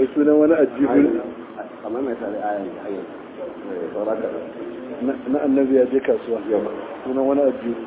sunan wani ajibu kamar mai tare ayan da ayan saura kaɗan na annabi ya je kasuwa yawa sunan wani ajibu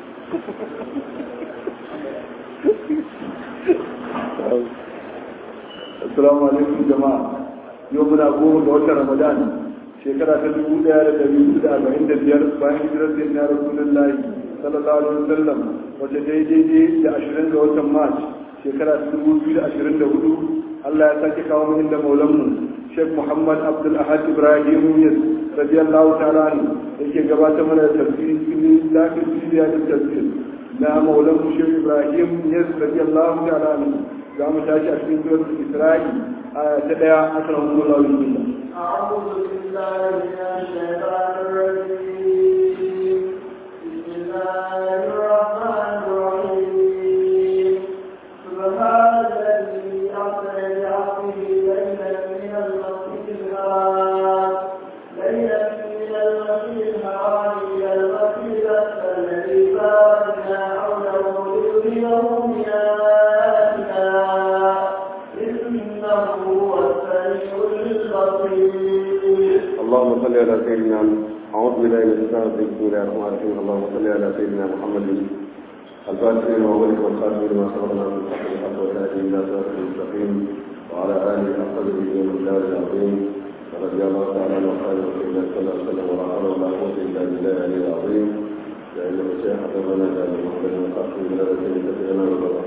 assalamu alaikum jama'a yau muna goma ga watan ramadan shekara ta dubu daya da dari hudu da arba'in da biyar bayan hijirar da ya rasulullahi sallallahu alaihi wasallam wata daidai da ashirin ga watan march shekara ta dubu biyu da ashirin da hudu allah ya sake kawo mu inda maulanmu sheikh muhammad abdul ahad ibrahim yas radiyallahu ta'ala anhu yake gabatar mana da tafsiri cikin lafiyar siriya da tafsir na maulanmu sheikh ibrahim yas radiyallahu ta'ala anhu za mu tashi a cikin suratul isra'i aya ta daya akan hukumar bismillah أعوذ بالله من الشيطان الرجيم بسم الله الرحمن الرحيم سبحان الذي أسرى بعبده ليلا من المسجد الحرام ليلا من المسجد الحرام إلى المسجد الأقصى الذي باركنا حوله لنريه من آياتنا إنه هو السميع البصير اللهم صل على سيدنا أعوذ بالله من الشيطان الرجيم بسم الله الرحمن الرحيم اللهم صل على سيدنا محمد الفاتح لما ولد والخاتم لما سبقنا من صحب الحق والهادي إلى صراط المستقيم وعلى آله حق به والمقدار العظيم ورضي الله تعالى عن أصحاب رسول الله صلى الله عليه وسلم ولا حول ولا قوة إلا بالله العلي العظيم لأن الشيخ حفظنا جعل محمد وخاتم من الذين كثيرنا وبركاته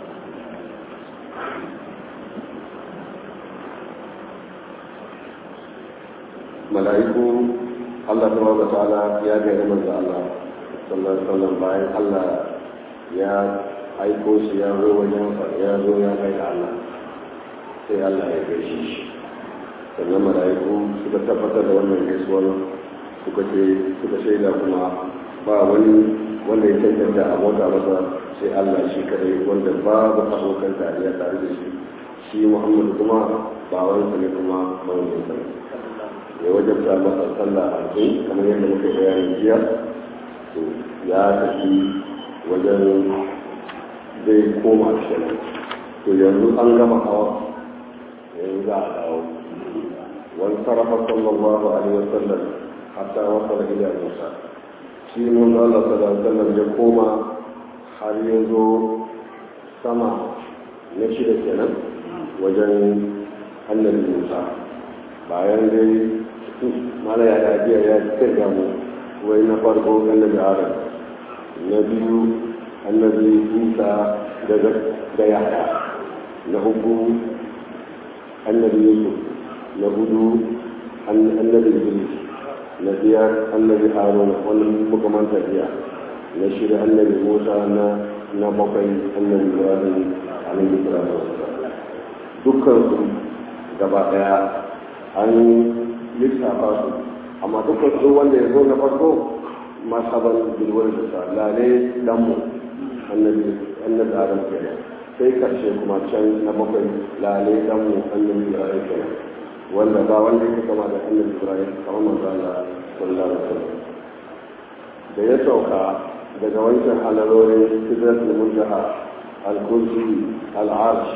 mala'iku Allah tabaraka ta'ala ya ga manzo Allah sallallahu alaihi wasallam bayan Allah ya aiko shi ya zo wajen sa ya zo ya kai Allah sai Allah ya gaishe shi sannan mala'iku suka tabbatar da wannan gaisuwar suka ce suka shaida kuma ba wani wanda ya cancanta a mota masa sai Allah shi kadai wanda babu abokan tariya tare da shi shi Muhammadu kuma ba wani ne kuma mawuyin sa ya wajabta masa sallah a cikin kamar yadda muka bayanin jiya to ya tafi wajen zai koma shirin to yanzu an gama hawa yanzu za a dawo wani sarrafa sallallahu alaihi wasallam hatta wasa da ila musa shi mun Allah sallallahu alaihi wasallam ya koma har ya zo sama na shida kenan wajen annabi musa bayan dai mala ya lafiya ya kirga mu wai na farko annabi adam na biyu annabi isa da yaya na uku annabi yusuf na hudu annabi idris na biyar annabi haruna wannan muka manta biya na shida annabi musa na na bakwai annabi ibrahim alaihi salatu wassalam dukkan su gaba daya an lissafa su amma dukkan su wanda ya zo na farko masaban bilwar da sa lale danmu annabi annabi adam kenan sai karshe kuma can na bakwai lale danmu annabi ibrahim kenan wanda ba wanda yake kama da annabi ibrahim kamar manzo Allah sallallahu alaihi wasallam da ya sauka daga wancan halarorin sidratul muntaha al-kursi al-arsh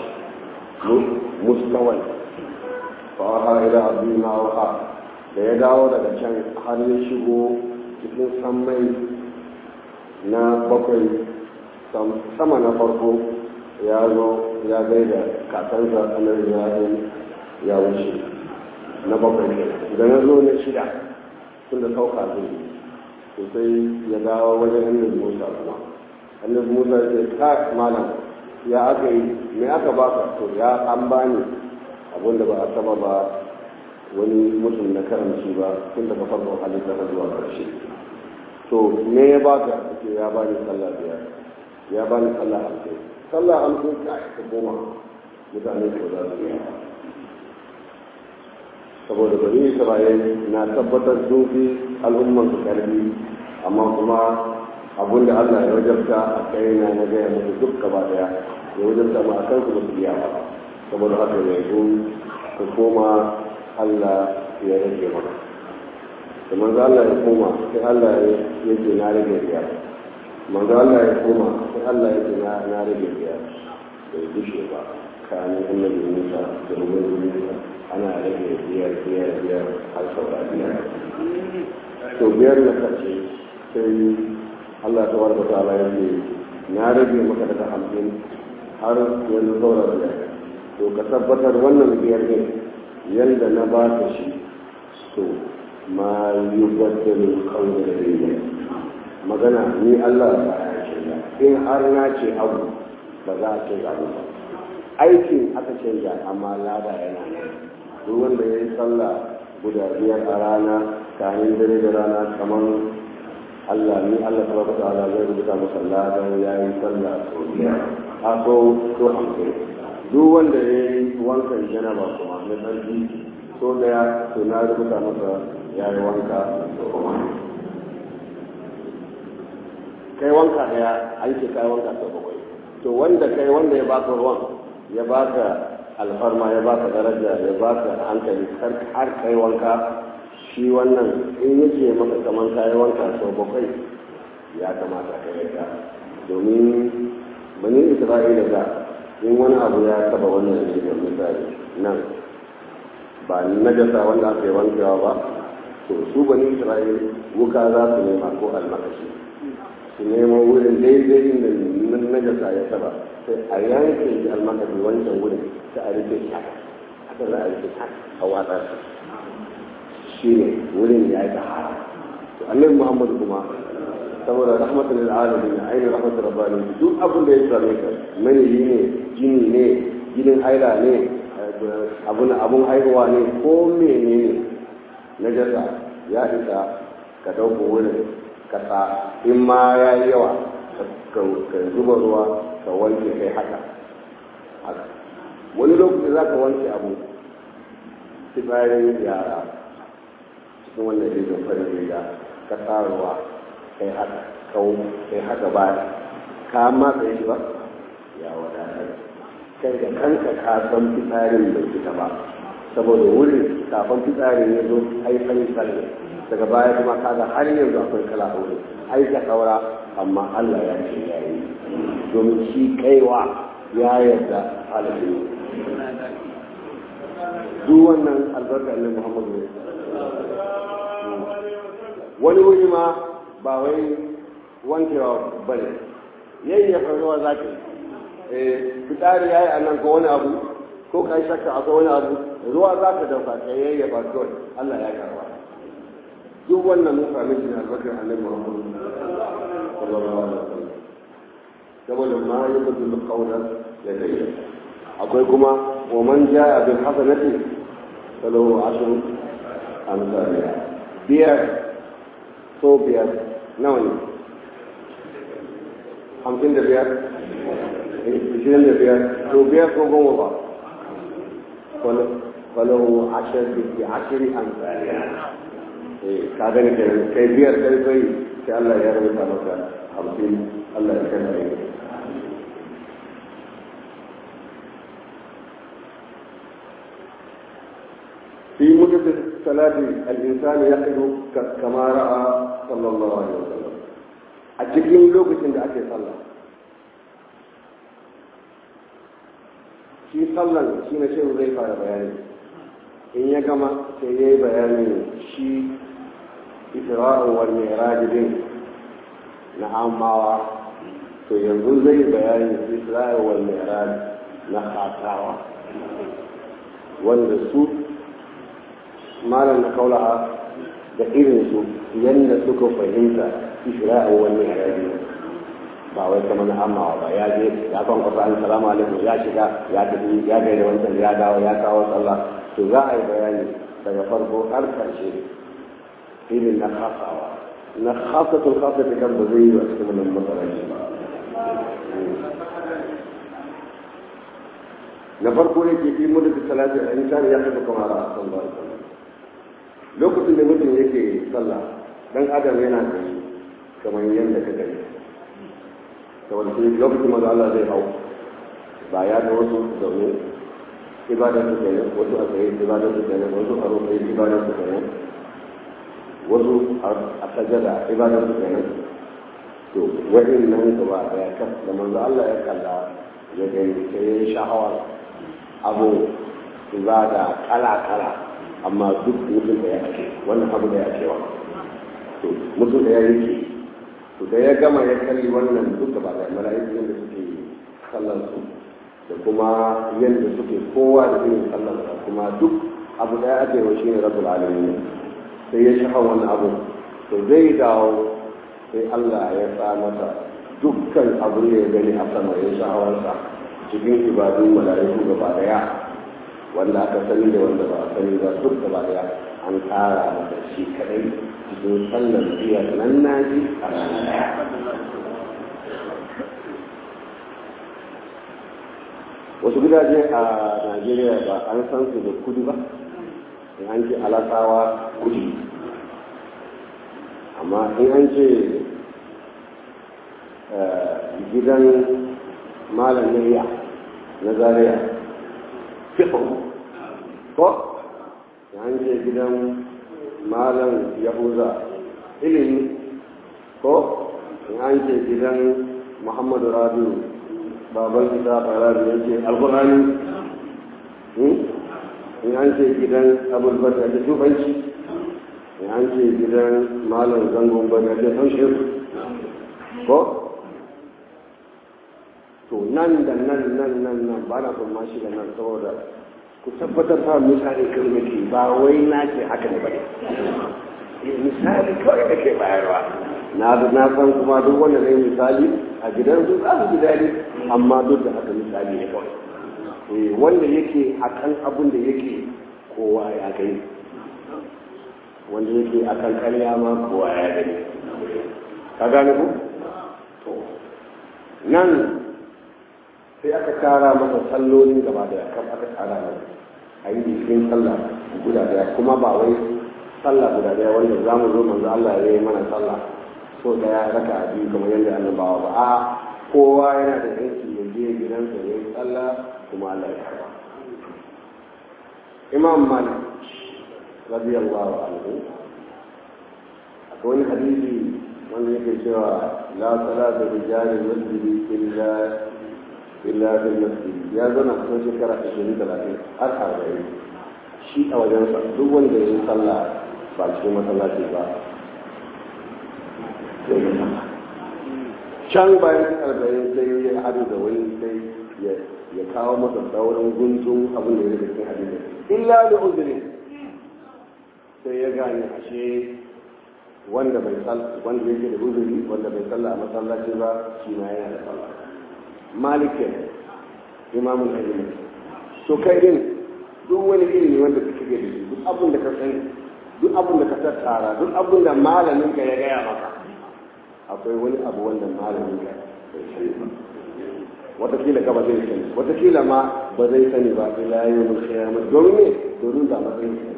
mustawai fa'aha ila abdi ma waha da ya dawo daga can har ya shigo cikin sammai na bakwai sama na farko ya zo ya gaida kakansa annabi ya ya wuce na bakwai da na zo na shida tun da sauka zai to sai ya dawo wajen annabi musa kuma annabi musa ya ce ka malam ya aka yi me aka baka to ya an bani abinda ba a taba ba wani mutum na karamci ba tun daga farkon halitta har zuwa karshe to me ya baka ce ya bani sallah biyar ya bani sallah hamsin sallah hamsin ka ta goma mutane ko za su yi saboda bari isra'il na tabbatar sun fi al'umman su karfi amma kuma abin da allah ya wajabta a kai na na gaya musu duk gaba daya ya wajabta ma a kansu ba su biya ba saboda haka yanzu ka koma Allah ya rage maka da manzo Allah ya koma sai Allah ya ce na rage biya manzo Allah ya koma sai Allah ya ce na rage biya bai gushe ba tsakanin annabi musa da ubangiji ana rage biyar biyar biyar har saura biyar to biyar na karshe sai allah ta warka ta ala yanzu na rage maka daga hamsin har yanzu saura biyar to ka tabbatar wannan biyar ne yadda na ba ka shi to ma yi baddalin kawai da daidai magana ni allah ba ya ce in har na ce abu ba za a ce abu ba aikin aka canja amma lada yana nan duk wanda ya yi sallah guda biyar a rana kanin dare da rana kamar Allah ni Allah ta baka ta'ala zai rubuta masa ladan ya yi sallah sau biyar a so so hamsin duk wanda ya yi wankan janaba kuma na tsarki so daya to na rubuta masa ya yi wanka sau kuma kai wanka daya an ce kai wanka sau bakwai to wanda kai wanda ya baka ruwan ya baka alfarma ya baka daraja ya baka hankali har kai wanka shi wannan in yake maka kamar kayi wanka sau bakwai ya kamata ka yarda domin bani isra'ila da in wani abu ya taba wannan ne da misali nan ba najasa wanda aka yi wankewa ba to su bani isra'ila wuka za su nema ko almakashi su nemo wurin daidai inda najasa ya taba sai a yanke shi almakashi wancan wurin sai a rike shi haka haka za a rike shi a watsa shi ne wurin ya yi tahara to annabi muhammadu kuma saboda rahmatul lil alamin ainihin rahmatul rabbani duk abin da ya same ka maniyi ne jini ne jinin haila ne abun abun haihuwa ne ko menene najasa ya isa ka dauko wurin ka sa in ma ya yi yawa ka zuba ruwa ka wanke kai haka wani lokaci za ka wanke abu bayan yara cikin wannan rijin farin riga ka sa ruwa kai haka kawo kai haka ba ka matsa shi ba ya wadatar kai da kanka ka san fitsarin bai fita ba saboda wurin kafin fitsarin ya zo ai fari kalli daga baya kuma kaga har yanzu akwai kala a wurin ai ka saura amma Allah ya ce ya yi domin shi kaiwa ya yarda halittu duk wannan albarka ne Muhammadu ne wani wuri ma ba wai wankewa ba ne yayyafa ruwa za ka yi fitari ya yi a nan ko wani abu ko ka yi shakka akwai wani abu ruwa za ka dauka ka yayyafa kawai Allah ya karba duk wannan mun sami shi ne albarkar annabi Muhammad sallallahu alaihi wasallam saboda ma yabdu qawla ya dai akwai kuma wa man jaa bil hasanati falahu ashru amsalha biyar so biyar nawa ne hamsin da biyar ishirin da biyar to biyar ko goma ba falahu ashir bi ashiri amsalha ka gani kenan kai biyar kai kai sai Allah ya rubuta maka hamsin Allah ya kai mai في مدة صلاة الإنسان يقف كما رأى صلى الله عليه وسلم أتكلم لوكة عند أكي صلى shi sallan shi na shehu zai fara bayani in ya gama sai ya yi bayanin shi isra'un wal mi'raj din na amawa to yanzu zai bayani isra'un wal mi'raj na khatawa wanda su malam na kaulaha da irin su yadda suka fahimta isra'un wal mi'raj ba wai kamar na amawa ba ya je ya kan kwasa an salamu alaikum ya shiga ya tafi ya gaida wancan ya dawo ya kawo sallah to za a yi bayani daga farko har karshe irin na kasawa na kasatul kasa ta kan ba zai yi wa cikin wannan matsalar ba na farko ne ke fi mudu da salati a insani ya kafa kamar a san ba lokacin da mutum yake sallah dan adam yana gani kamar yadda ka gani saboda shi lokacin maza Allah zai hau ba ya ga wasu zaune ibadar su kenan wasu a tsaye ibadar su kenan wasu a rufe ibadar su kenan wasu a sajada ibadar su kenan to wa'in nan gaba daya kan da manzo Allah ya kalla ya gani sai ya yi sha'awa abu ibada kala-kala amma duk mutum da ya ake wannan abu da ya cewa to mutum da ya yake to da ya gama ya kalli wannan duka ba da mala'iku da suke sallar su da kuma yadda suke kowa da irin sallar sa kuma duk abu da ya ake wa shine rabbul alamin sai ya shafa wannan abu to zai dawo sai Allah ya sa masa dukkan abin da ya gani a sama ya sha'awarsa cikin ibadun mala'iku gaba daya wanda aka sani da wanda ba a sani ba duk gaba daya an kara masa shi kadai cikin sallar biyar nan naji a rana daya wasu gidaje a najeriya ba an san su da kudi ba in an ce alasawa kudi amma in an ce gidan malam niyya na zaria fiƙon ko an ce gidan malam yahuza ilimi ko an ce gidan muhammadu rabiu baban isa farari ya ce alkurani in an ce gidan abulbata da tufanci in an ce gidan malam zangon bada da hanshin ko to nan da nan nan nan nan ba na son mashi da nan saboda ku tabbatar fa misali kalmaki ba wai na ce haka ne ba ne misali kawai da ke bayarwa na na san kuma duk wanda ne misali a gidan su za su ji daɗi amma duk da haka misali ne kawai wanda yake akan abin da yake kowa ya gani wanda yake akan karya ma kowa ya gani ka gane ku to nan sai aka kara masa sallolin gaba da kan aka kara masa a yi cikin sallah guda daya kuma ba wai sallah guda daya wanda za mu zo manzo Allah ya yi mana sallah so daya raka a biyu kamar yadda annabawa ba a kowa yana da yanki ya je gidansa ya yi sallah kuma Allah ya karba imam malik radiyallahu anhu akwai wani hadisi wanda yake cewa la salata rijali masjidi illa illa bil masjid ya zana kusan shekara 20 30 har 40 shi a wajen sa duk wanda ya yi sallah ba cikin masallaci ba sai ya sallah can bayan arba'in sai ya hadu da wani sai ya kawo masa sauran guntun abin da ya rage cikin hadisi illa da uzuri sai ya gane ashe wanda bai wanda yake da uzuri wanda bai sallah a masallaci ba shi ma yana da sallah malikin imamun ilimi to kai din duk wani ilimi wanda kake da shi duk abin da ka sani duk abin da ka tattara duk abin da malamin ka ya gaya maka akwai wani abu wanda malamin ka bai sani ba watakila ka ba zai sani watakila ma ba zai sani ba ila yawmul qiyamah domin ne domin ba matsayin sa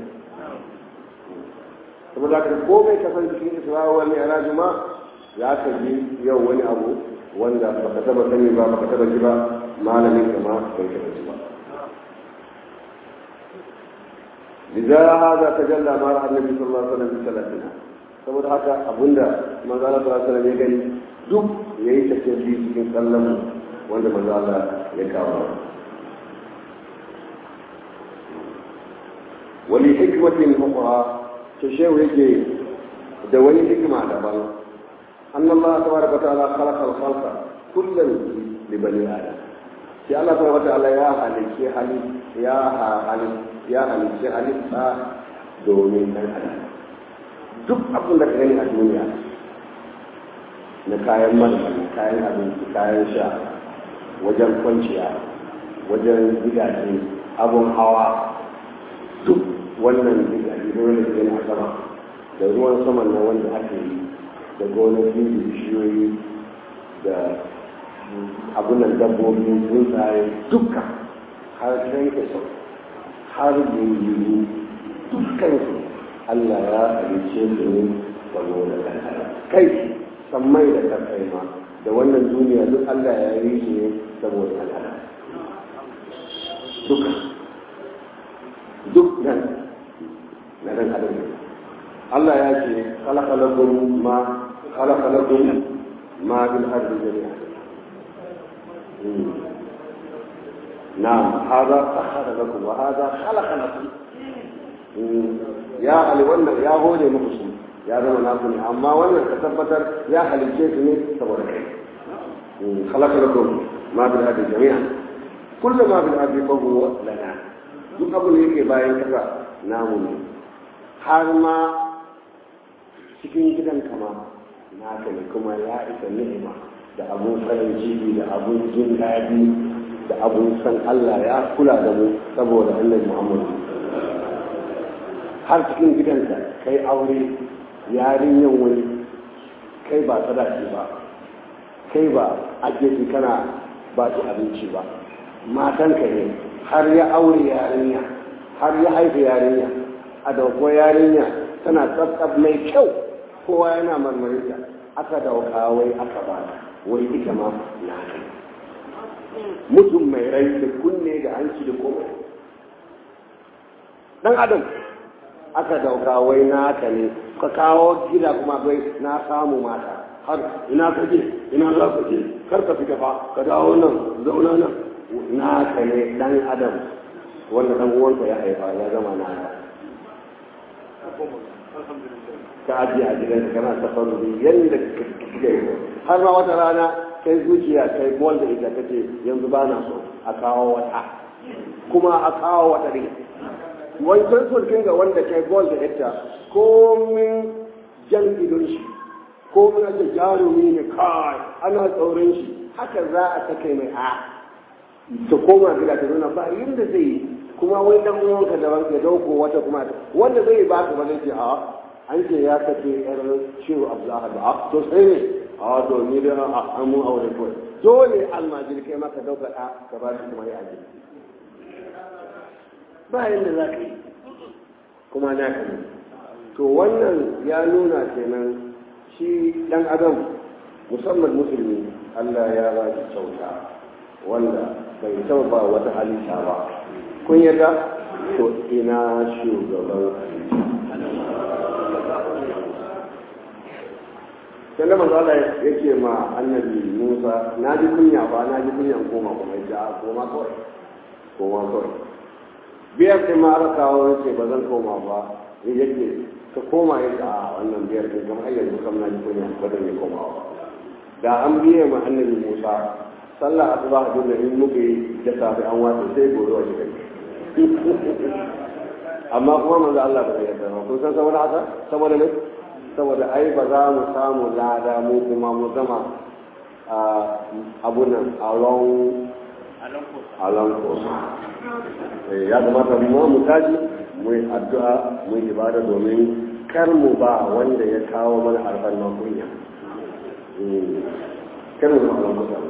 saboda ka ko bai kasance cikin isra'a wal mi'raj ma za ka ji yau wani abu wanda baka taba sani ba baka taba ji ba malamin ka ma bai taba ji ba لذا هذا تجلى ما راى النبي صلى الله عليه وسلم بثلاثنا saboda haka abinda manzo Allah sallallahu alaihi wasallam ya gani duk yayi tafiya cikin sallan wanda manzo Allah ya kawo wani hikmatin ukhra to shehu yake da wani hikima daban أن الله تبارك وتعالى خلق الخلق كلا لبني آدم sai Allah ta wata Allah ya halicce hali ya hali ya halicce halitta domin ɗan adam duk abin da ka gani a duniya na kayan marmari kayan abinci kayan sha wajen kwanciya wajen gidaje abun hawa duk wannan gidaje dole da gani a sama da ruwan saman na wanda ake yi da gonaki da bishiyoyi da abunan dabbobi tsuntsaye duka har kai sau har yiwu dukkan su Allah ya halice su ne saboda kankara kai sammai da kasai ma da wannan duniya duk Allah ya yi shi ne saboda kankara duka duk nan na dan adam Allah ya ce khalaqa lakum ma khalaqa lakum ma bil ardi jami'a na'am hada sakhara lakum wa hada khalaqa lakum ya hali wannan ya hore muku su ya zama naku ne amma wannan ka tabbatar ya halicce su ne saboda kai khalaqa lakum ma bil ardi jami'an kullu ma bil ardi fa huwa lana duk abin da yake bayan kasa namu ne har ma cikin gidan kama naka ne kuma ya isa ni'ima da abun farin ciki da abun jin daɗi da abun san Allah ya kula da mu saboda annabi Muhammadu har cikin gidanka kai aure yarinyan wani kai ba sadaki ba kai ba ajeji kana ba su abinci ba matanka ne har ya aure yarinya har ya haifa yarinya a dauko yarinya tana tsattsab mai kyau kowa yana marmarinta aka dauka wai aka ba wai ita ma na kai mutum mai rai da kunne da hanci da komai dan adam aka dauka wai naka ne ka kawo gida kuma bai na samu mata har ina ka je ina za ka je kar ka fita fa ka dawo nan zauna nan naka ne dan adam wanda dan uwanka ya haifa ya zama naka ka ajiye a gidanka kana tafarrubi yadda kake har ma wata rana kai zuciya kai bol da ita kace yanzu ba na so a kawo wata kuma a kawo wata ne wancan sulkin ga wanda kai bol da ita komin jan idon shi komin ake jarumi ne kai ana tsoron shi haka za a ta kai mai a ta koma gida ta nuna ba yadda zai yi kuma wai dan uwanka da ya dauko wata kuma wanda zai ba ka ba zai ce a an ce ya kace yar shehu abdullahi ba to sai ne a to ni da an mun aure ko dole almajiri kai maka dauka ɗa ka ba shi kuma ya aje ba yadda za ka yi kuma na ka ne to wannan ya nuna kenan shi dan adam musamman musulmi Allah ya ba shi kyauta wanda bai taɓa ba wata halitta ba kun yadda to ina shugaban sai da manzo Allah yake ma annabi Musa na ji kunya ba na ji kunyan koma kuma ya koma kawai koma kawai biyar sai ma aka kawo yace ba zan koma ba yake ka koma ya a wannan biyar din kamar ayyar yanzu kam na ji kunya ba zan yi koma ba da an biye ma annabi Musa sallah asuba a dole in muka yi da safe an wata sai gobe wa shi amma kuma manzo Allah ba zai yarda ba kun san saboda haka saboda ne saboda ai ba za mu samu lada mu kuma mu zama abunan alon alon kosa ya kamata mu mu taji mu yi addu'a mu yi ibada domin kar mu ba wanda ya kawo mana alfarman kunya kar mu ba alon kosa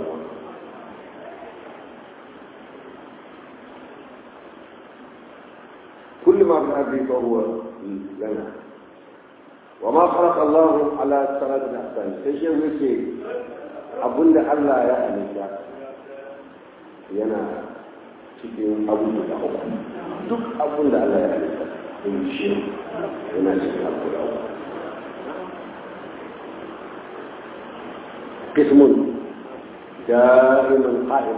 كل ما في الأرض فهو لنا وما خلق الله على ثلاث أحسان تشي ويكي أبن الله يا أهلك yana cikin abun da uku duk abun da Allah ya halitta in shi yana cikin abu da uku قسم دائما قائم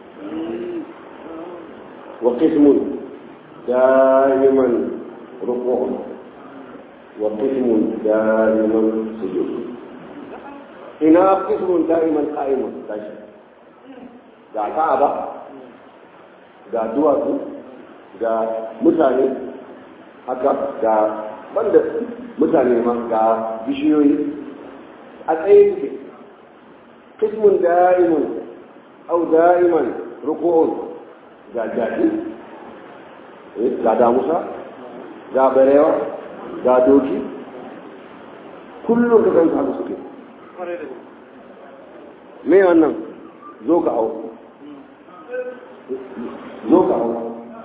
وقسم دائما ركوع وقسم دائما سجود إنا قسم دائما قائم تاشي ga ka'aba ga duwatsu ga mutane haka ga banda mutane ma ga bishiyoyi a tsaye suke kismun da'imun au da'iman ruku'un ga jaɗi ga damusa ga barewa ga doki kullum ka kan haka suke me wannan zo ka au zo ka hau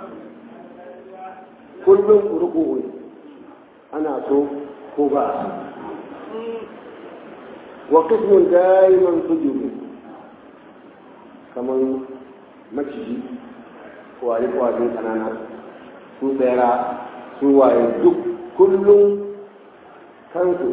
kullum ruku'u ana so ko ba a wa qismun daiman sujudu kaman maciji kwari kwari kanana su tsera su waye duk kullum kansu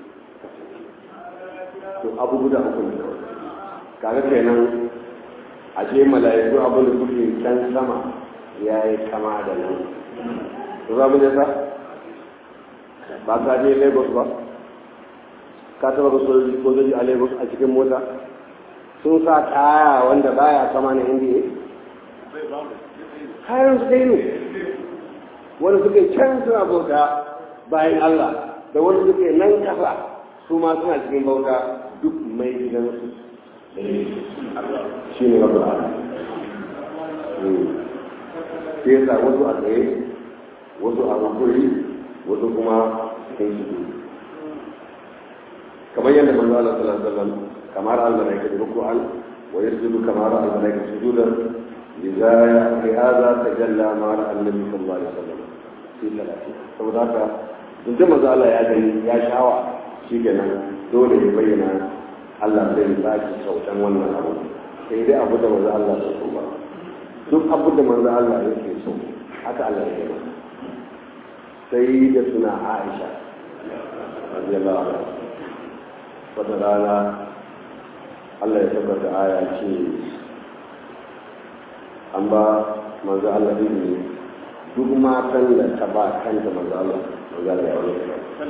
to abu guda uku ne kaga kenan a ce mala'iku abin da suke can sama ya yi kama da nan su za mu ne sa ba ka je lagos ba ka taba ga sojoji a lagos a cikin mota sun sa kaya wanda baya kama na indiya kayan su dai ne wanda suke can suna bauta bayan allah da wanda suke nan kasa su ma suna cikin bauta duk mai gidansu shi ne rabu ala sai yasa wasu a tsaye wasu a rukuri wasu kuma cikin su kamar yadda manzo Allah sallallahu alaihi wasallam kamar al-malaika ruku'an wa yasjudu kamar al-malaika sujudan lidha li hadha tajalla ma an-nabi sallallahu alaihi wasallam fi salati saboda haka duk da manzo Allah ya gani ya shawa shi kenan dole ya bayyana Allah zai baki sautan wannan abu sai dai abu da manzo Allah ya so ba duk abu da manzo Allah yake so haka Allah ya yi sai da suna Aisha radiyallahu anha wata rana Allah ya tabbata aya ce an ba manzo Allah izini duk matan da ta ba kanta manzo Allah manzo Allah ya wani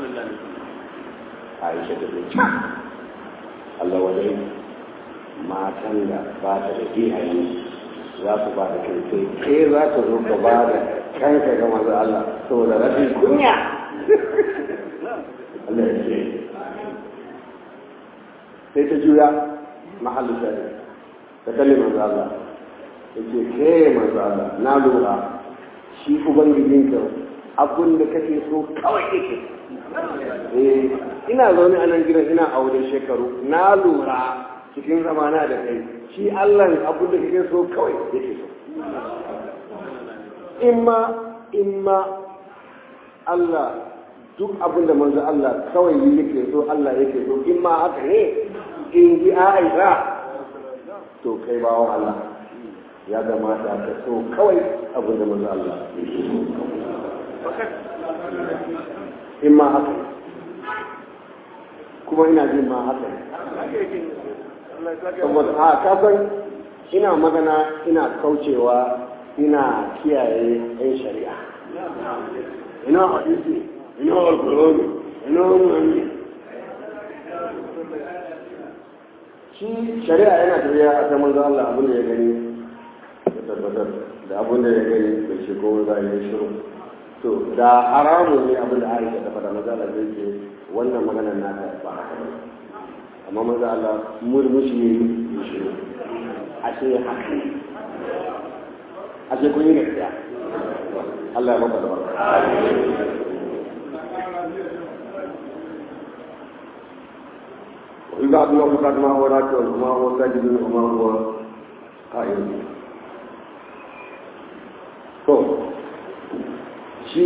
Aisha ta ce Allah wadai matan da ba ta da iyaye za su ba da kai sai ke za ka zo ka ba da kanka ga manzo Allah saboda rashin kunya Allah ya ce sai ta juya mahallin shari ta kalli manzo Allah ya ce ke manzo Allah na lura shi ubangijinka abun da kake so kawai yake eh ina zaune a nan gidan ina aure shekaru na lura cikin zamana da kai shi Allah abun da kake so kawai yake so imma imma Allah duk abin da manzo Allah kawai yake so Allah yake so in ma haka ne in ji Aisha to kai bawan Allah ya kamata ka so kawai abin da manzo Allah yake so in ma haka ne kuma ina jin ma haka ne saboda a kasan ina magana ina kaucewa ina kiyaye 'yan shari'a ina hadisi ina alkurani ina wani shi shari'a yana tafiya a ta manzo Allah abin da ya gani da tabbatar da abin da ya gani da shi ko za ya shiru to da haramun ne abin da Aisha ta faɗa maza Allah zai ce wannan maganar nata ba haka ba amma maza Allah murmushi ne ya shiru ashe haka ashe kun yi gaskiya Allah ya maka da barka وإذا أدنى فقد ما هو راكع وما هو ساجد وما هو قائم to shi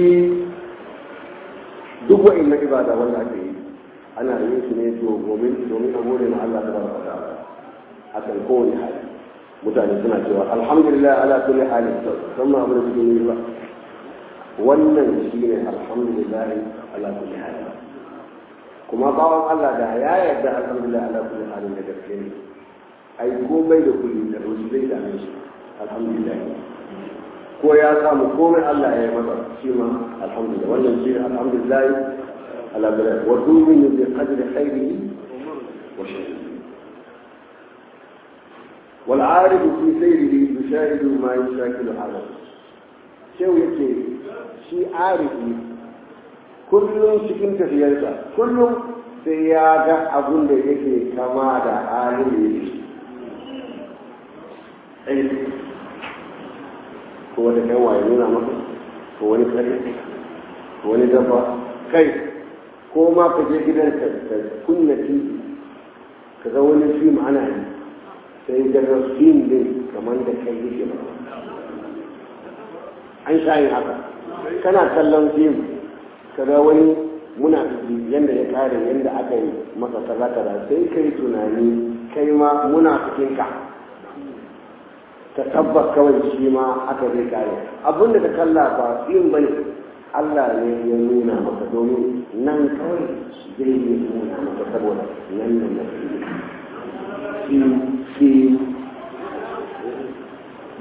duk wa'annan ibada wanda ake yi ana yin su ne domin domin a gode ma Allah tabaraka wa ta'ala akan kowane hali mutane suna cewa alhamdulillah ala kulli hali san ma abin da suke yi ba wannan shine alhamdulillah ala kulli hali kuma bawan Allah da ya yarda alhamdulillah ala kulli halin da gaske ne ai komai da kulli da rusu zai dame shi alhamdulillah ko ya samu komai Allah ya yi masa shi ma alhamdulillah wannan shi alhamdulillah ala bilal wa tu'minu bi qadri khairihi wa sharrihi wal 'arifu fi sayrihi yushahidu ma yushakilu hada shehu yake shi arifi kullum cikin tafiyarsa kullum sai ya ga abun da yake kama da halin da yake ko wani kan waye nuna maka ko wani kare ko wani dafa kai ko ma ka je gidan ka ka kunna tv ka ga wani fim ana yi sai ga fim din kamar da kai yake ba an sha yin haka kana kallon fim kaga wani muna yadda ya kare yadda aka yi masa kaza kaza sai kai tunani kai ma muna cikin ka ka tabbas kawai shi ma aka zai kare abin da ka kalla ba yin bane Allah ne ya nuna maka domin nan kawai zai yi nuna maka saboda nan nan na fi fi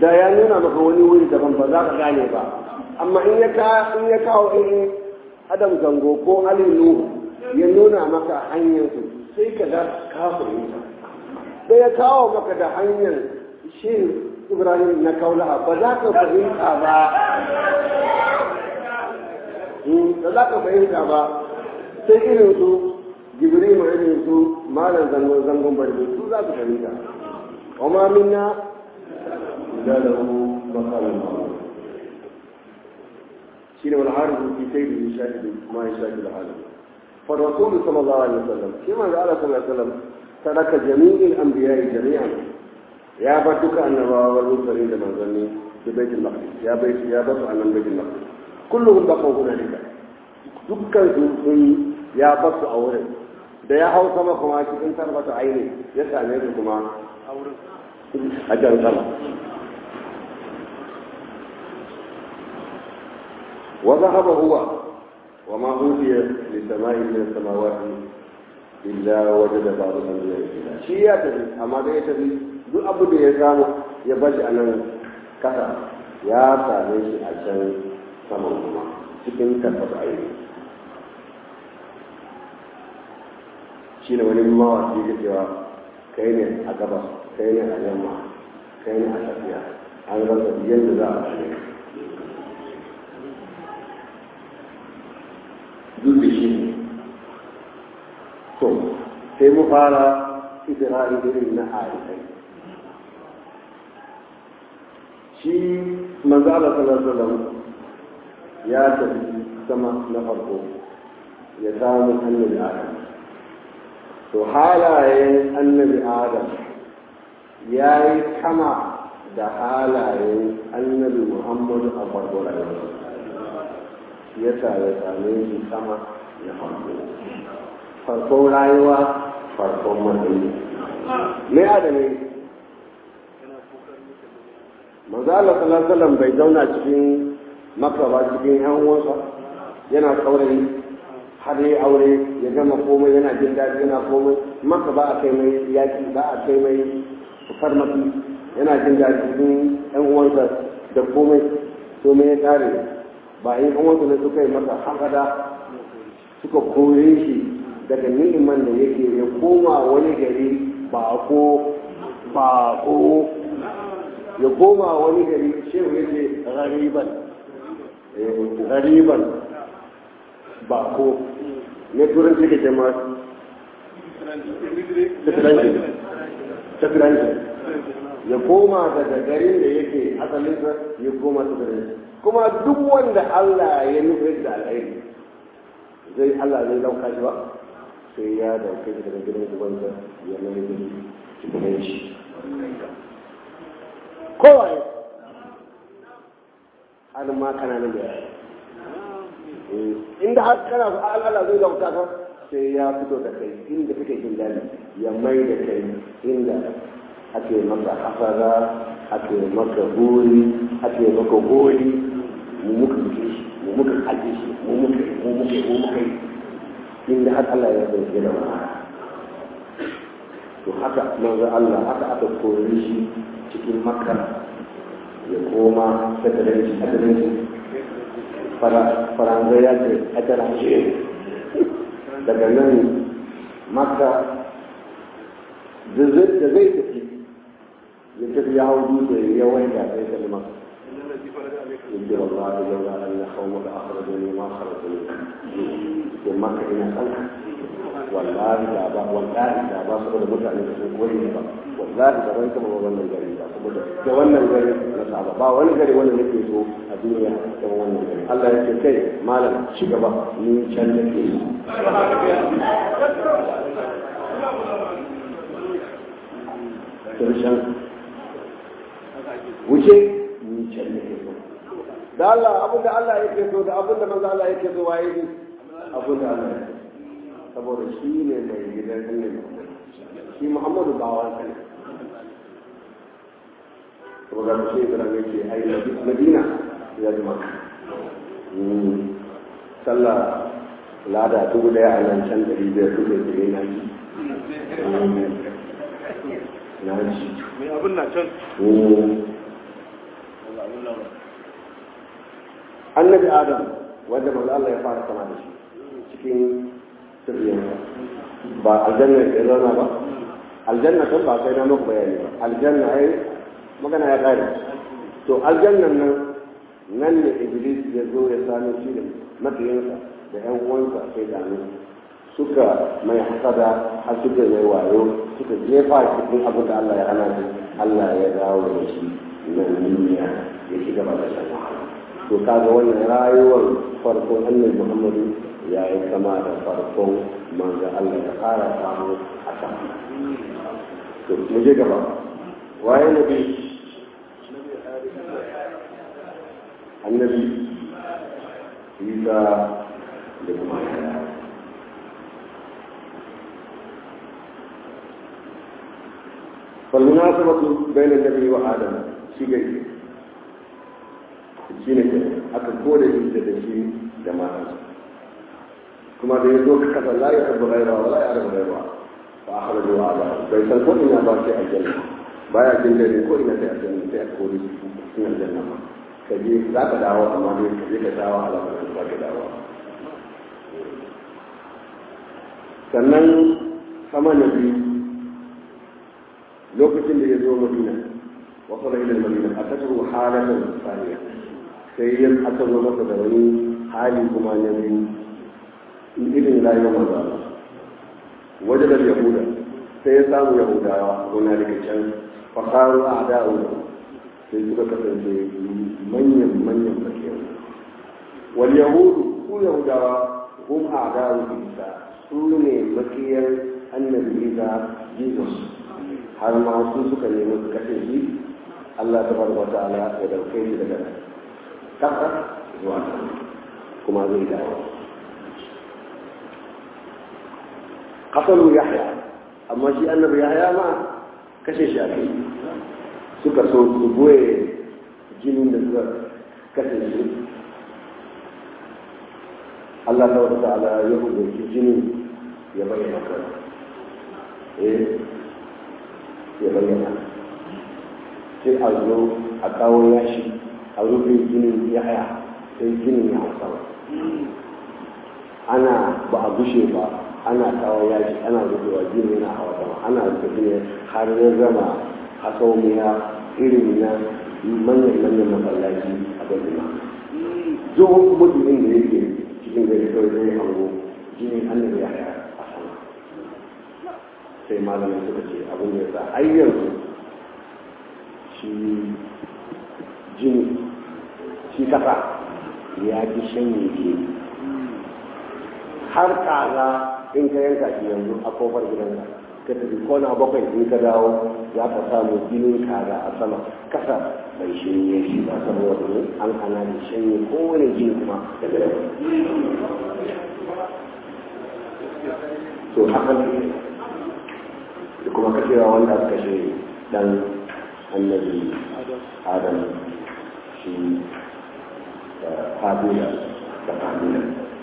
da ya nuna maka wani wuri daban ba za ka gane ba amma in ya ka in ya kawo in adam zango ko ali nuhu ya nuna maka hanyar su sai ka ga ka fahimta da ya kawo maka da hanyar shi ibrahim na kaulaha ba za ka fahimta ba ba za ka fahimta ba sai irin su jibril ma irin su malam zangon zangon barbe su za su fahimta wa ma minna illa lahu maqamun ma'ruf shine wal harifu fi sayyidi shahidu ma yashahidu al-alam fa rasul sallallahu alaihi wasallam kima da Allah sallallahu alaihi wasallam taraka jami'il anbiya'i jami'an ya bar duka annabawa wal mursalin da manzanni da baitul maqdis ya bai ya bar su annan baitul maqdis kulluhum baqaw hunalika dukkan su sun ya bar su a wurin da ya hau sama kuma cikin tarbata aini ya same su kuma a jan sama وذهب هو وما أوتي لسماء من السماوات إلا وجد بعض الأنبياء فيها شيء يتبي أما ده يتبي duk abu da ya samu ya bashi a nan kasa ya same shi a can saman kuma cikin karfasa aini shi ne wani mawaki da cewa kai ne a gabas kai ne a yamma kai ne a tafiya an rasa yadda za a gane duk da shi ne to sai mu fara isra'i irin na arifai shi manzo Allah sallallahu alaihi wasallam ya tafi sama na farko ya samu annabi Adam to halayen annabi Adam ya yi kama da halayen annabi Muhammadu a farko rayuwa ya sa ya same shi sama na farko farkon rayuwa farkon matsayi me adami manzo Allah sallallahu alaihi wasallam bai zauna cikin makka ba cikin yan uwansa yana saurayi har ya aure ya gama komai yana jin daɗi yana komai makka ba a kai mai yaki ba a kai mai farmaki yana jin daɗi cikin yan uwansa da komai to me ya kare ba in an wasu ne suka yi masa hakada suka kore shi daga ni'iman da yake ya koma wani gari ba ko ba ko ya koma wani gari shehu ya ce gariban gariban ba ko ne turanci da jama'a tafiranci ya koma daga garin da yake asalinsa ya koma tafiranci kuma duk wanda Allah ya nufi da alheri zai Allah zai dauka shi ba sai ya dauke shi daga gidan ubansa ya mai da cikin shi kowa ya har ma kana nan da yaya inda har kana su Allah zai dauka ka sai ya fito da kai inda kake jin daɗi ya mai da kai inda ake maka hasara ake maka buri ake maka gori mu muka duke shi mu muka kaje shi mu muka mu muka mu muka inda har Allah ya zai da mu to haka manzo Allah haka aka kore shi cikin makka ya koma sadaranci sadaranci faransa ya ce a tarashe daga nan makka da zai tafi ya tafi ya hau dutse ya wanda sai kalma yadda wallahi laula an ya kawo da akhrajani ma kharajani ya makka ina kanka wallahi da ba wallahi da ba saboda mutane da sun koyi ba wallahi da ban kama wannan gari ba saboda da wannan gari na saba ba wani gari wanda nake so a duniya da wannan gari Allah ya ce kai malam ci gaba ni can nake yi karshen wuce ni can nake so da Allah abin da Allah yake so da abin da manzo Allah yake so waye ne abin da Allah yake saboda shi ne mai gidan annabi shi Muhammadu bawan sa ne saboda shi Ibrahim yake ai Madina ya ji maka sallah lada dubu daya a nan can dari biyar dubu da na ji na ji mai abin na can annabi adam wanda manzo Allah ya fara sama da shi cikin sirriyarsa ba aljanna ya zauna ba aljanna kan ba sai na muku bayani ba aljanna ai magana ya kare to aljannan nan nan ne iblis ya zo ya sami shi da mafiyansa da yan uwansa sai da suka mai hasada har suka mai wayo suka jefa cikin abin da Allah ya hana shi Allah ya dawo da shi nan duniya ya shiga ba da shan wahala to kaga wannan rayuwar farkon annabi Muhammadu ya yi kama da farkon manzo Allah ya fara samu a sama to mu je gaba waye nabi annabi Isa da kuma yaya فالمناسبة بين النبي وآدم شيء shi ne aka kore shi da shi da matansa kuma da ya zo ka kasa la ya rabu gaira wa la ya rabu gaira ba a hana zuwa ba bai san ko ina ba sai aljanna baya jin dare ko ina sai aljanna sai a kore shi cikin aljanna ma ka je za ka dawo amma dai ka je ka dawo alama da ba ka dawo sannan sama na biyu lokacin da ya zo madina wasu ila madina a tasuru halatan saniya sai yin aka zo masa da wani hali kuma na biyu irin rayuwar maza wajen da yahuda sai ya samu yahudawa wani daga can fasaru a da'u sai suka kasance manyan manyan makiyar wal yahudu su yahudawa hum a da'u isa su ne makiyar annabi isa jesus har ma su suka nemi su kashe shi allah ta bar wata ala ya dauke shi daga kasa zuwa kuma zai dawo kasalu yahya amma shi annabi yahya ma kashe shi a kai suka so su goye jinin da suka kashe shi Allah ta wata ta'ala ya hukunci jinin ya bayyana kan eh ya bayyana sai a zo a kawo yashi a rufe jinin ya haya sai jinin ya hausa ana ba a gushe ba ana kawo yashi ana rufewa jini na hawa sama ana rufe jini har ya zama hasaumiya irin na manyan manyan masallaci a gajima duk mutumin da yake cikin gari kawai zai hango jini annabi ya haya a sama sai malamai suka ce abin da ya sa ai yanzu shi jini shi kasa ya fi shanye ke har kaza in ka yanka shi yanzu a kofar gidanka ka tafi kona bakwai in ka dawo za ka samu jinin kaza a sama kasa bai shanye shi ba saboda ne an hana da shanye kowane jini kuma daga yau to haka ne da kuma kashewa wanda aka kashe dan annabi adam shi قابيلا كقابيلا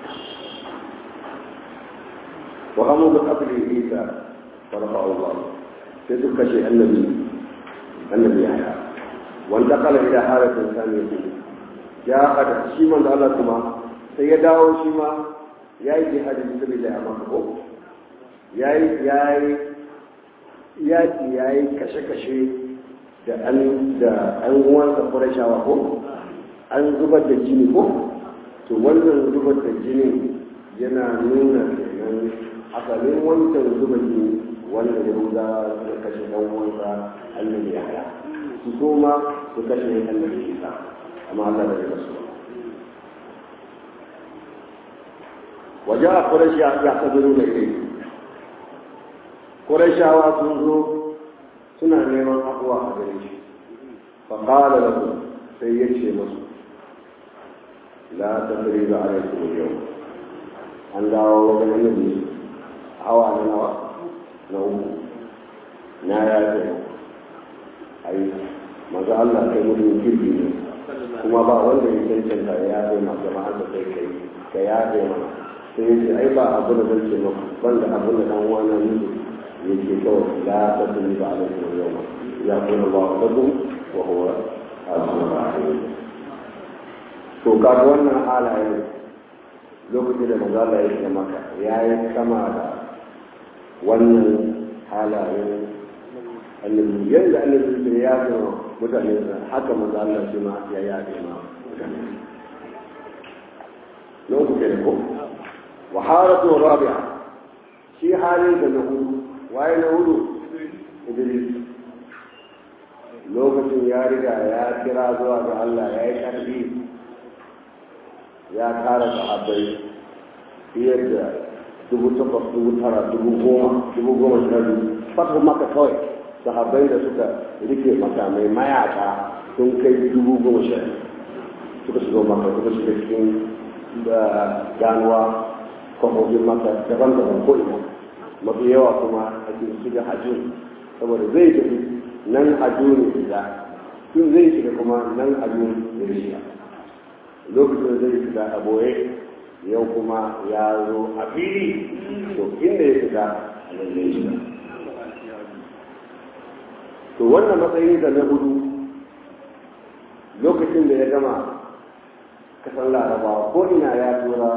وقاموا بقتل عيسى فرفعه الله تدك شيء النبي النبي يحيى وانتقل الى حاله ثانيه جاء قد شيما الله كما سيداو شيما yayi jihadi fi sabilillah a maka ko yayi yayi yaki yayi kashe-kashe da an da an uwansa Qurayshawa ko an zubar da jini ko to wannan zubar da jini yana nuna kenan asalin wancan zuba jini wanda ya ruga suka kashe ɗan uwansa annabi ya haya su so ma su kashe annabi isa amma Allah bai rasu waje a ƙurashi ya sabiru da kai ƙurashawa sun zo suna neman abuwa a gare shi faƙala da sai ya ce masu لا تقريب عليكم اليوم an dawo wajen annabi hawa na nawa na uku na ya ce ai maza Allah kai mutum kirki ne kuma ba wanda ya cancanta ya yafe ma jama'ar da kai kai ka yafe mana sai ya ce ai ba abu da zan ce maka banda abu da dan wani mutu ya ce kawai la ta tuni ba alaikum yau ya kuma ba wa tabu wa huwa al-rahim to kaga wannan halayen lokacin da mazala ya shiga maka ya yi kama da wannan halayen annabi yadda annabi da ya ga mutane da haka mazala shi ma ya yaɗe ma mutane lokacin da ko waharatu rabi'a shi halin da na hudu waye na hudu idris lokacin ya riga ya kira zuwa ga Allah ya yi karfi ya tara sahabbai fiye da dubu takwas dubu tara dubu goma dubu goma sha biyu fata maka kawai sahabbai da suka rike makamai mayaka sun kai dubu goma sha suka shiga maka suka shiga cikin ganuwa kwamfofin maka daban-daban ko ina mafi yawa kuma a cikin shiga hajjun saboda zai tafi nan hajjun shiga tun zai shiga kuma nan hajjun ya shiga lokacin zai shiga a boye yau kuma ya zo a fili to inda ya shiga a nan zai shiga to wannan matsayi da na hudu lokacin da ya gama kasan larabawa ko ina ya tura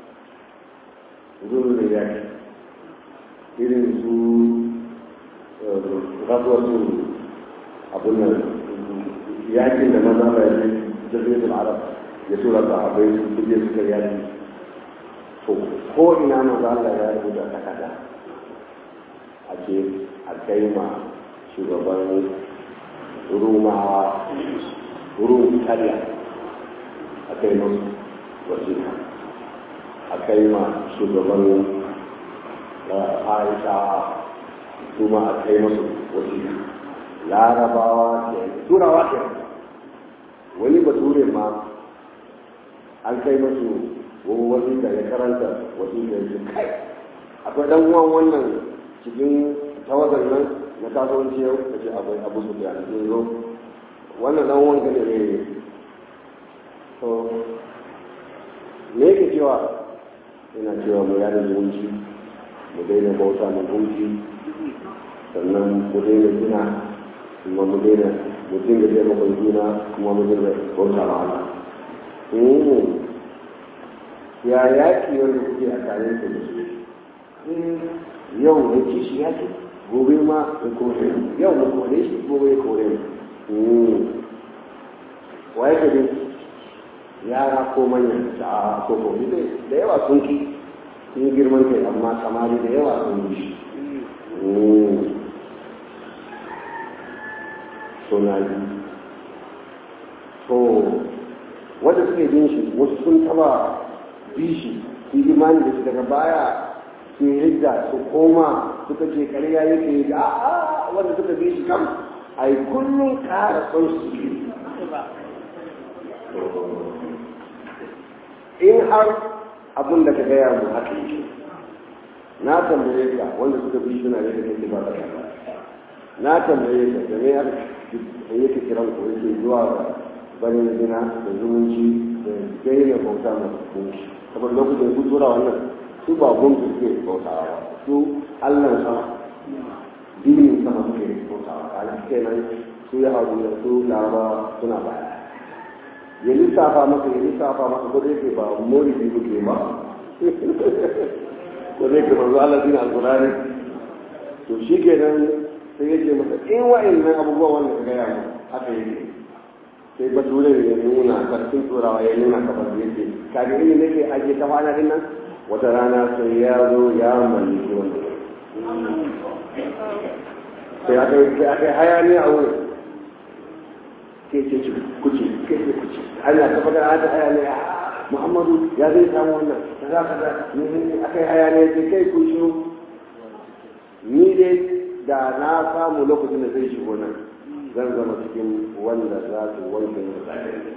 zuru da yaki irin su rasuwar su abin nan yakin da maza ba ya ce jirgin arab ya tura sahabai su kuje suka yaki to ko ina maza Allah ya rubuta takarda a ce a kai ma shugaban rumawa rum italiya a kai masu wasiƙa a kai ma shugaban aisha kuma a kai masu wasiƙa larabawa ke turawa ke wani bature ma an kai masu wasiƙa ya karanta wasiƙa ya kai akwai dan uwan wannan cikin tawagar nan na kasuwanci yau da ce akwai abu su da sun zo wannan dan uwan ka ne to me yake cewa yana cewa mu yada zumunci mu daina bauta mu gunki sannan mu daina gina kuma mu daina mu dinga taimakon juna kuma mu dinga bauta ma Allah ya yaki wanda kuke a tare da su yau ne kishi yaki gobe ma ya kore yau mu kore shi gobe ya kore mu waye ka dai yara ko manyan da ko ko da yawa sun ki sun yi girman kai amma samari da yawa sun yi shi so na yi so wanda suke bin shi wasu sun taba bi shi su imani da shi daga baya su hidda su koma suka ce karya yake yi a a wanda suka bi shi kam a yi kullum kara son su in har abin da ka gaya mu haka yake na tambaye ka wanda suka bi suna da kake ba ka na tambaye ka da me har da yake kiran ku yake zuwa ga barin zina da zumunci da daina bauta ma gunki saboda lokacin su tura wannan su ba gunki suke bautawa ba su allah sama dinin sama suke bautawa kaga kenan su ya haɗu da su laraba suna baya ya lissafa maka ya lissafa maka ko dai ba mori bi kuke ba ko dai ke manzo Allah dina alqur'ani to shi kenan sai yake masa in wa'annan abubuwa wanda ka gaya mu haka yake sai bature ya nuna karfin turawa ya nuna kafar yake kaga ini nake aje ta kwana din nan wata rana sai ya zo ya mallaki wanda sai aka yi aka hayaniya a wurin ke ce ce kuce ke ce kuce ana ta faɗa a ta hayaniya muhammadu ya zai samu wannan da za ka da aka yi hayaniya ce kai ku shiru ni dai da na samu lokacin da zai shigo nan zan zama cikin wanda za su wanke mutane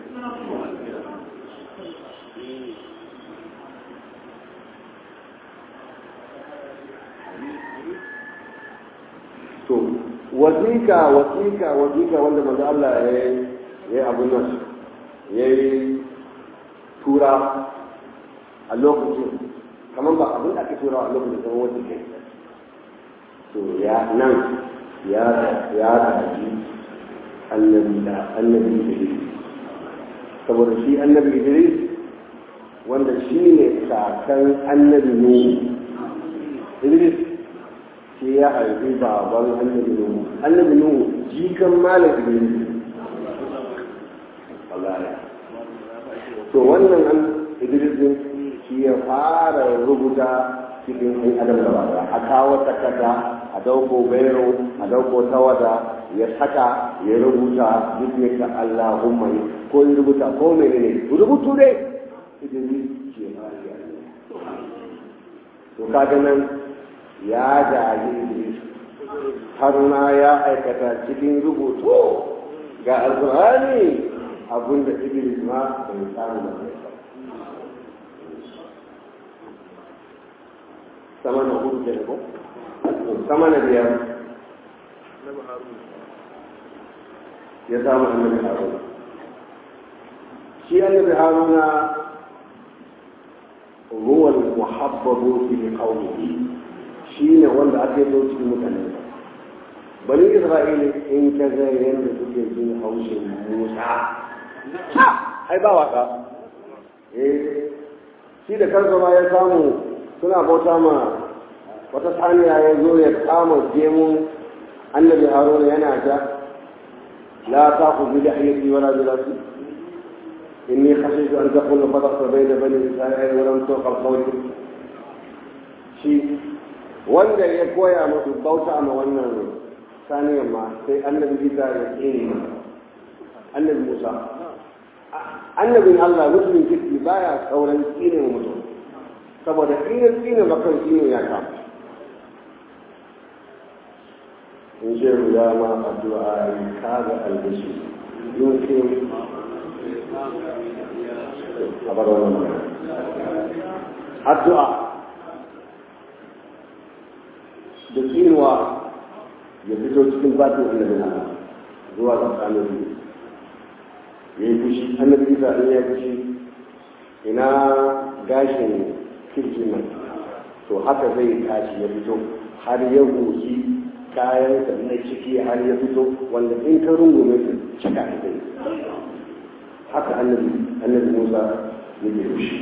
to wasiƙa wasiƙa wasiƙa wanda manzo Allah ya yi abun nan ya yi tura a lokacin kamar ba abin da ake tura a lokacin kamar wanda ke to ya nan ya ya gaji annabi da annabi da shi saboda shi annabi idris wanda shi ne kakan annabi nuhu idris shi ya haifi baban annabi nuhu annabi nuhu jikan malam idris wallahi to wannan an idris din shi ya fara rubuta cikin ɗan adam da ba a kawo takarda a dauko bairo a dauko tawada ya saka ya rubuta bismika allahumma ko ya rubuta ko menene rubutu dai idris ke fara to kaga nan ya jaji idris har na ya aikata cikin rubutu ga alkur'ani abinda idris ma bai samu ba sama na hudu ke ko sama na biyar ya samu annabi haruna shi annabi haruna ruwan muhabbabu fi qawmihi shi ne wanda ake so cikin mutane bani isra'ila in ka ga yadda suke jin haushin musa ai ba waka eh shi da kansa ma ya samu suna bauta ma wata saniya ya zo ya kama gemun annabi haruna yana ta la ta ku bi da hayyati wala bi rasu inni khashitu an taqulu fadaqta bayna bani isra'ila wa lam tuqa qawli shi wanda ya koya musu bauta ma wannan saniyar ma sai annabi isa ya tsere annabi musa annabin allah musulmin kirki baya sauran tsine mutum saboda in ya tsine bakan tsine ya kama in ce ya ma addu'a yi kaga albashi yunkin a bar wannan addu'a da tsinuwa ya fito cikin batin annabi na zuwa ga tsanin ya yi fushi annabi isa in ya fushi ina gashin kirjin nan to haka zai tashi ya fito har ya goki kayan da na ciki har ya fito wanda in ka rungume su cika da zai haka annabi annabi musa yake fushi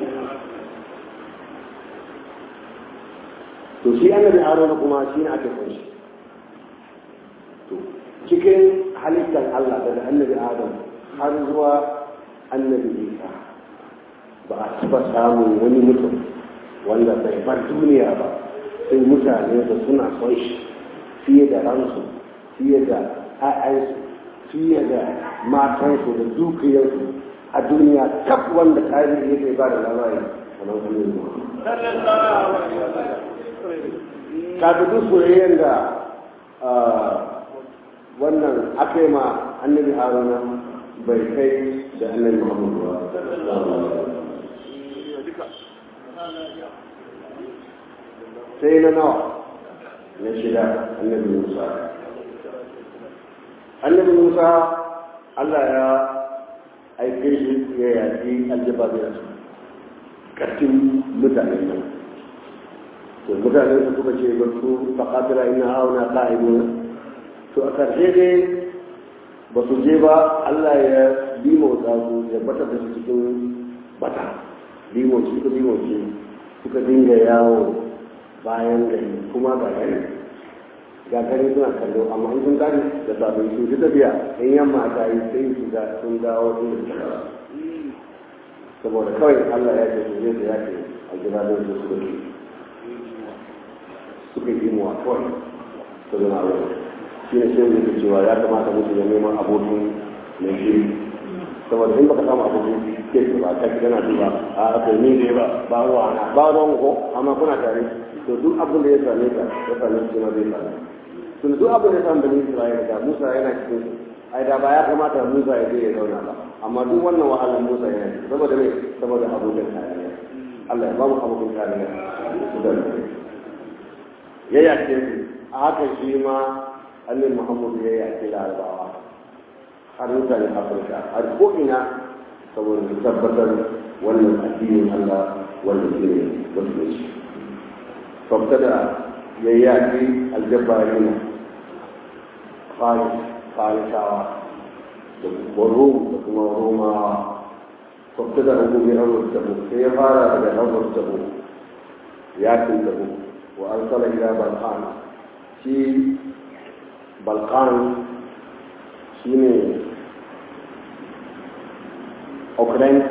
to shi annabi haruna kuma shi ne ake kunshi to cikin halittar allah daga annabi adam har zuwa annabi isa ba a taba samun wani mutum wanda bai bar duniya ba sai mutane da suna son shi fiye da ransu fiye da a'yansu fiye da matansu da dukiyarsu a duniya kaf wanda tarihi yake ba da labari kamar annabi kafin duk soyayyen da wannan aka yi ma annabi haruna bai kai da annabi muhammadu ba sai na nawa na shida annabi musa annabi musa allah ya aike shi ya yaƙi aljababiyar ƙarfin mutanen nan to mutane su kuka ce ba su faƙatira ina hauna ƙa'iduna to a ƙarshe dai ba su je ba Allah ya limauta su ya bata da su cikin bata limauci suka limauci suka dinga yawo bayan gari kuma ga gari ga gari suna kallo amma in sun gari da sabon su ji tafiya in yamma ta yi sai su ga sun dawo inda suka dawo saboda kawai Allah ya ce su je su yake a gidajen su suka ke suka yi mu kawai su zama a wurin shi ne sai muke cewa ya kamata mutum ya neman abokin mai shiri saboda in baka samu abokin ke ba ta yana duba a aka ni ne ba ba ruwa na ba ruwan ko amma kuna tare to duk abin da ya same ka ya same shi ma zai same to duk abin da ya same bani Isra'ila da Musa yana cikin ai da ba ya kamata Musa ya je ya zauna ba amma duk wannan wahalar Musa yana cikin saboda me saboda abokin kariya Allah ya ba mu abokin kariya su da ya yace su a haka shi ma annabi muhammadu ya yaƙi larabawa har mutane afirka har ko'ina saboda su tabbatar wannan addinin allah wanda shi ne musulunci sabta da ya yaƙi aljabari na farisawa da kuma rom da kuma romawa kwamta da hukumi amur tabu sai ya fara daga amur tabu yakin tabu wa arsala ila balkan shi balkan shine ukraine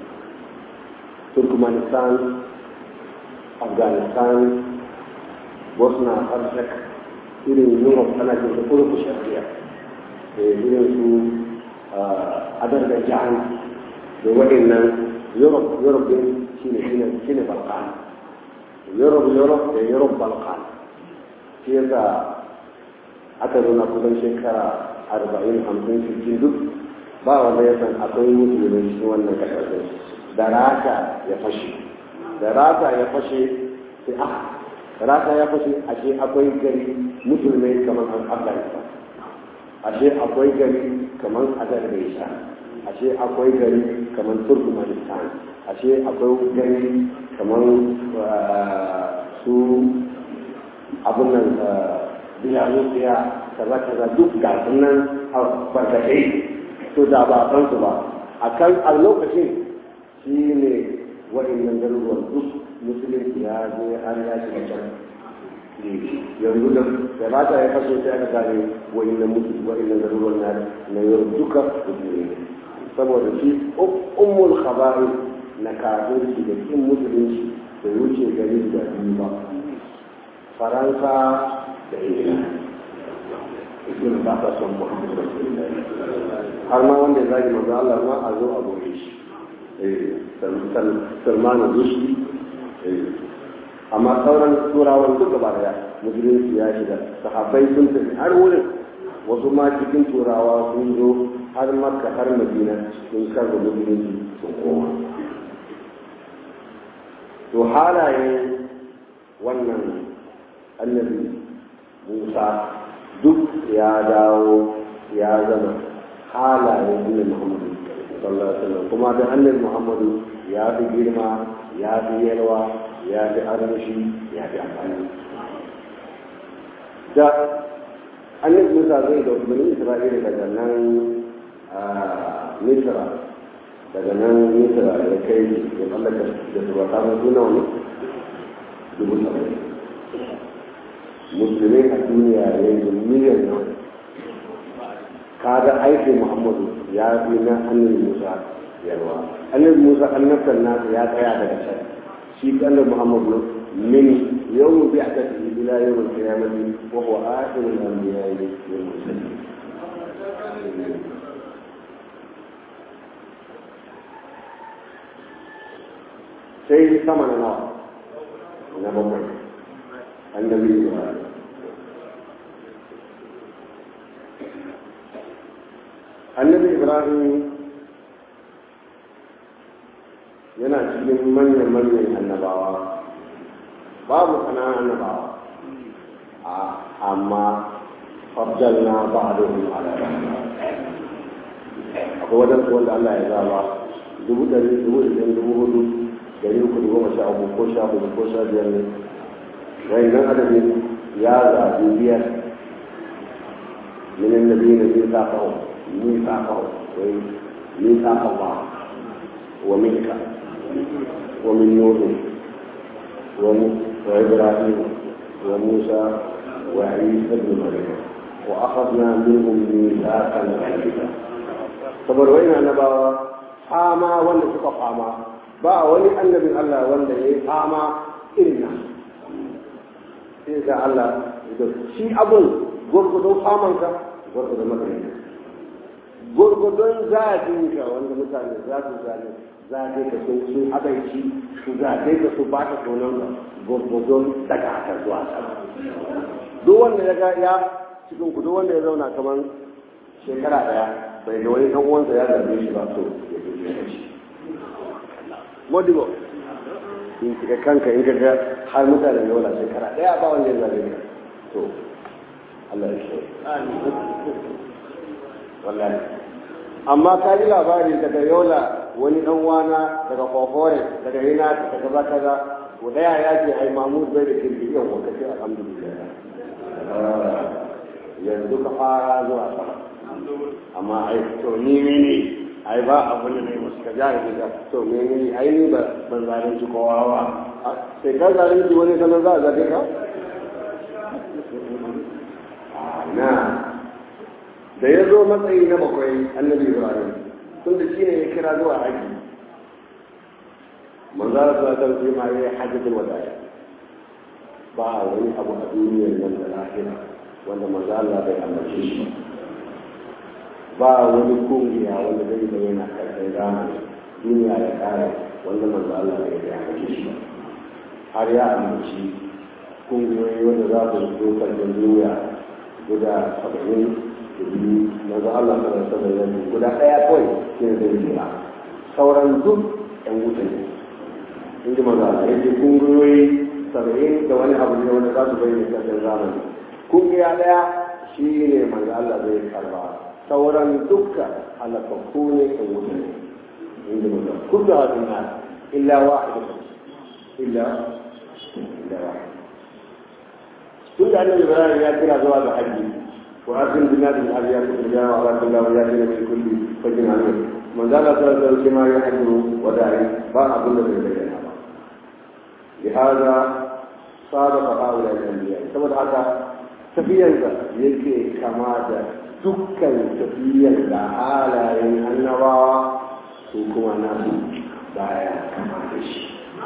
turkmenistan afghanistan bosnia herzeg irin europe tana jin da kurku shari'a da irin su azerbaijan da waɗannan europe europe din shine shine shine balkan europe europe da europe balkan shi yasa aka zo na kusan shekara arba'in hamsin sittin duk ba wanda ya san akwai musulmi cikin wannan kasashen da raka ya fashe da raka ya fashe sai a raka ya fashe ashe akwai gari musulmai kamar an afghanistan ashe akwai gari kamar azerbaijan ashe akwai gari kamar turkmenistan ashe akwai gari kamar su abin nan biyanusiya kaza kaza duk ga nan a barkatai to da ba san su ba a kan a lokacin shi ne waɗannan garuruwan duk musulunci ya zo har ya shiga can yanzu da da mata ya faso sai aka gane waɗannan mutu waɗannan garuruwan na na yau duka musulmi saboda shi ummul khaba'i na kafirci da kin musulunci da wuce gari da biyu ba faransa da ingila ibn ba ta son muhammadu rasulullahi har ma wanda ya zagi manzo Allah ma a zo a gobe shi salmanu rushdi amma sauran turawan duka ba da musulunci ya shiga sahabbai sun tafi har wurin wasu ma cikin turawa sun zo har makka har madina sun karba musulunci sun koma to halaye wannan annabi musa duk ya dawo ya zama halayen annabi muhammadu sallallahu alaihi wasallam kuma da annabi muhammadu ya fi girma ya fi yalwa ya fi armashi ya fi amfani da annabi musa zai da bani isra'ila daga nan misra daga nan misra ya kai ya tsallaka da su ba samun suna wani dubu saba'in musulmai a duniya yanzu miliyan nan kaga aikin muhammadu ya fi na annabi musa yarwa annabi musa annabtan nasa ya tsaya daga can shi annabi muhammadu min yawm bi'atati ila yawm al-qiyamati wa huwa akhirul anbiya'i wal mursalin sai sama na nawa na bakwai annabi ibrahim annabi ibrahim yana cikin manyan-manyan annabawa babu ƙananan annabawa amma fabdalna ba'dahum ala ba'd akwai wajen wanda Allah ya zaba dubu ɗari dubu ɗari dubu hudu dari uku da goma sha uku ko sha hudu ko sha biyar ne wayannan adadin ya zaɓi biyar من الذين ميثاقهم ميثاقهم ميثاق الله ومنك ومن نوح وابراهيم وموسى وعيسى بن مريم واخذنا منهم ميثاقا غليظا saboda wani annabawa fama wanda suka fama ba wani annabin Allah wanda ya yi fama irin nan sai ga Allah shi abun gurgudun famanka gurgudun matsayin gurgudun zafinka wanda mutane za su zane zafe ka sun sun abaici su zafe ka su ba ka tonon da gurgudun daga haka zuwa sama duk wanda ya ga ya cikin ku duk wanda ya zauna kamar shekara daya bai ga wani dan uwansa ya zarge shi ba so ya je ya shi modibo in kika kanka in ka ga har mutane ne wala shekara daya ba wanda ya zarge ka to Allah ya shi wallahi amma ka ji labari daga yola wani dan wana daga kofore daga yana daga kaza kaza ko daya ya ce ai mamud bai da kirki yau ko kace alhamdulillah yanzu ka fara zuwa sama amma ai to ni ne ai ba abin da ne masu ka jari da to me ne ai ni ba ban zalunci kowa ba sai ka zalunci wani sanar za a zaɓe ka na da ya zo matsayi na bakwai annabi ibrahim tun da shi ne ya kira zuwa haji manzara su ta ce ma ya hajjatul wadaya ba wani abu a duniyar nan da lahira wanda manzo Allah bai amince shi ba wani kungiya wanda zai bayyana karshen zamani duniya ya kare wanda manzo Allah bai amince shi har ya amince kungiyoyi wanda za su zo karshen duniya guda saba'in da biyu manzo Allah sallallahu alaihi wasallam guda ɗaya kawai shi ne zai jira sauran duk ɗan wuta ne in ji manzo Allah yake kungiyoyi saba'in da wani abu ne wanda za su bayyana karshen zamani kungiya ɗaya shi ne manzo Allah zai karba sauran dukka halakakku ne kan wuta ne in ji manzo kullu hadin nas illa wahid illa illa wahid tun da annabi ibrahim ya kira zuwa ga haji wa asin binadin hajji ya kusa jawa ala kullu wa ya dina min kulli fajin amin manzo Allah sallallahu alaihi wasallam ya hajju wa da'i ba abin da zai bayyana ba لهذا صادق هؤلاء الانبياء saboda haka tafiyar da yake kama da dukkan tafiyar da halayen annabawa su kuma nasu baya kama da shi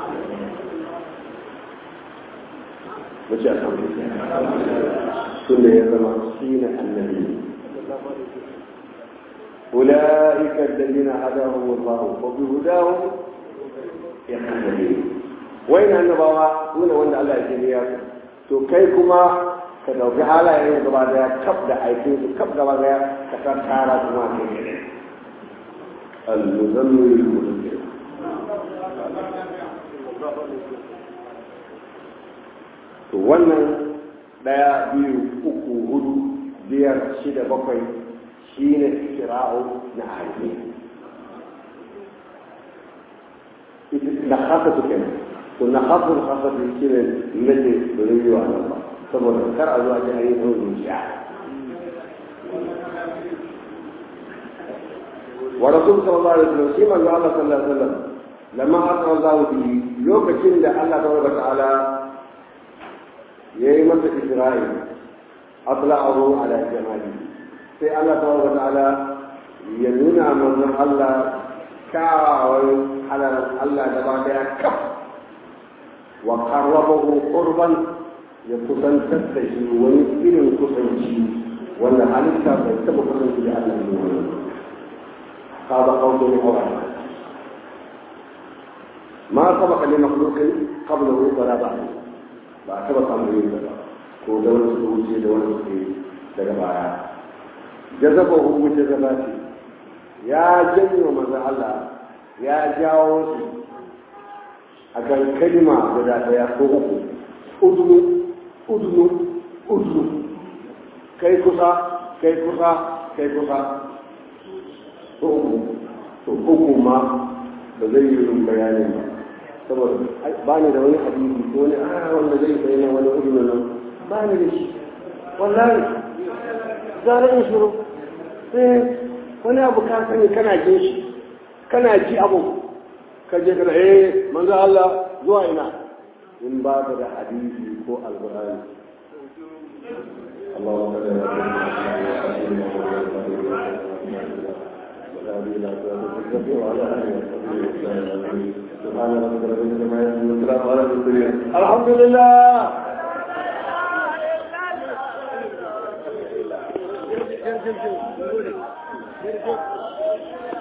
mace a kan tun da ya zama shi ne annabi أولئك الذين هداهم الله وبهداهم يقتدون وين النبوة دون وين الله يجزيك to kai kuma ka dauki halayen gaba daya kaf da aikin su kaf gaba daya ka san tara kuma ke ne al-muzammil al-mudaththir to wannan daya biyu uku hudu biyar shida bakwai shine kira'u na aiki na khasatu kenan to na khasatu khasatu shine nace da rayuwa nan ba saboda kar a zuwa ji a yi zuciya wa rasul sallallahu alaihi wasallam shi manzo Allah sallallahu alaihi wasallam lamma asra Allah bi lokacin da Allah tabaraka ta'ala yayi masa Isra'il atla'ahu ala jamali sai Allah tabaraka ta'ala ya nuna manzon Allah kawai halalan Allah gaba daya kaf wa qarrabahu qurban ya kusantar da shi wani irin kusanci wanda halitta bai taɓa kusanci da Allah ne wani هذا قول القرآن ما سبق لمخلوق قبله ولا بعده ba taɓa samun yin ba ko da wani su wuce da wani suke daga baya jazaba hu wuce zaba ce ya janyo manzon Allah ya jawo su a kan kalima guda ɗaya ko uku udunu udunu udunu kai kusa kai kusa kai kusa ko uku to uku ma ba zai yi yin bayanin ba saboda ba ni da wani hadisi ko wani a wanda zai bayyana wani udunu nan ba ni da shi wallahi zara in shuru eh wani abu ka sani kana jin shi kana ji abu ka je kana eh manzo Allah zuwa ina in ba ka da hadisi ko alqur'ani اللهم صل على الحمد لله Thank you.